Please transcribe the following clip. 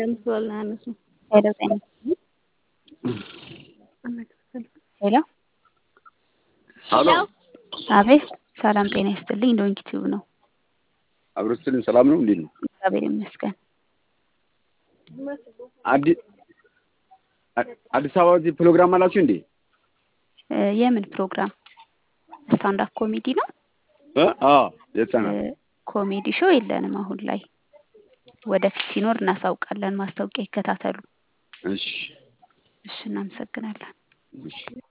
ሄሎ ጤና ሄሎ ሄሎ አቤት ሰላም ጤና ይስጥልኝ ዶንኪ ቲዩብ ነው አብሮስትልን ሰላም ነው እንዴት ነው? እግዚአብሔር ይመስገን አዲስ አዲስ አበባ እዚህ ፕሮግራም አላችሁ እንዴ? እ የምን ፕሮግራም ስታንዳፕ ኮሜዲ ነው እ አዎ የህፃናት እ ኮሜዲ ሾው የለንም አሁን ላይ ወደፊት ሲኖር እናሳውቃለን ማስታወቂያ ይከታተሉ እሺ እሺ እናመሰግናለን እሺ